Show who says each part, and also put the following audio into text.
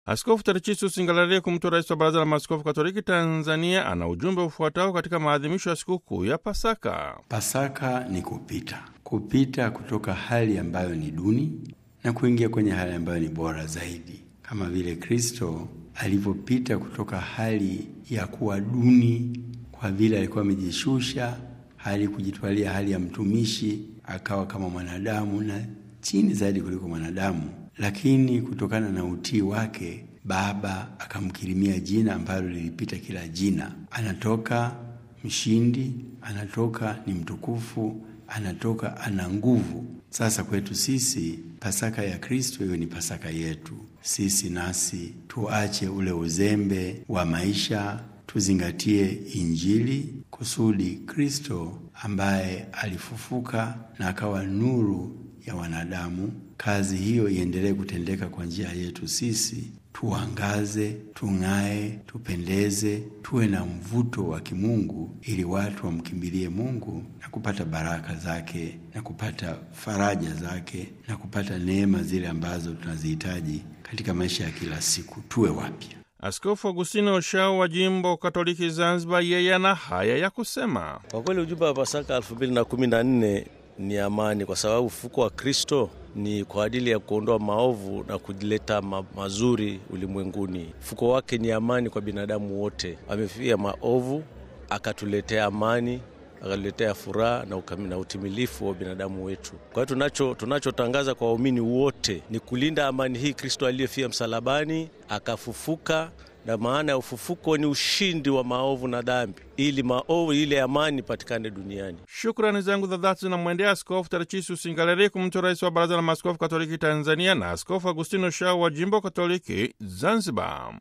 Speaker 1: Askofu Tarcisius Ngalale, kumtua rais wa Baraza la Maaskofu Katoliki Tanzania, ana ujumbe ufuatao katika maadhimisho ya sikukuu ya Pasaka.
Speaker 2: Pasaka ni kupita, kupita kutoka hali ambayo ni duni na kuingia kwenye hali ambayo ni bora zaidi, kama vile Kristo alivyopita kutoka hali ya kuwa duni, kwa vile alikuwa amejishusha hali kujitwalia hali ya mtumishi, akawa kama mwanadamu na chini zaidi kuliko mwanadamu lakini kutokana na utii wake Baba akamkirimia jina ambalo lilipita kila jina. Anatoka mshindi, anatoka ni mtukufu, anatoka ana nguvu. Sasa kwetu sisi Pasaka ya Kristo iwe ni Pasaka yetu sisi, nasi tuache ule uzembe wa maisha, tuzingatie Injili kusudi Kristo ambaye alifufuka na akawa nuru ya wanadamu kazi hiyo iendelee kutendeka kwa njia yetu sisi, tuangaze, tung'ae, tupendeze, tuwe na mvuto wa kimungu, ili watu wamkimbilie Mungu na kupata baraka zake na kupata faraja zake na kupata neema zile ambazo tunazihitaji katika maisha ya kila siku. Tuwe wapya.
Speaker 1: Askofu Agustino Oshao wa jimbo Katoliki Zanzibar, yeye ana haya ya kusema.
Speaker 3: Kwa kweli ujumbe wa Pasaka elfu mbili na kumi na nne ni amani, kwa sababu ufufuko wa Kristo ni kwa ajili ya kuondoa maovu na kuleta ma mazuri ulimwenguni. Ufufuko wake ni amani kwa binadamu wote. Amefia maovu akatuletea amani, akatuletea furaha na, na utimilifu wa binadamu wetu. Kwa hiyo tunacho tunachotangaza kwa waumini wote ni kulinda amani hii Kristo aliyefia msalabani akafufuka na maana ya ufufuko ni ushindi wa maovu na dhambi, ili maovu ile amani ipatikane duniani.
Speaker 1: Shukrani zangu za dhati zinamwendea Askofu Tarcisius Ngalale, kumtua rais wa Baraza la Maaskofu Katoliki Tanzania, na Askofu Agustino Shao wa jimbo Katoliki Zanzibar.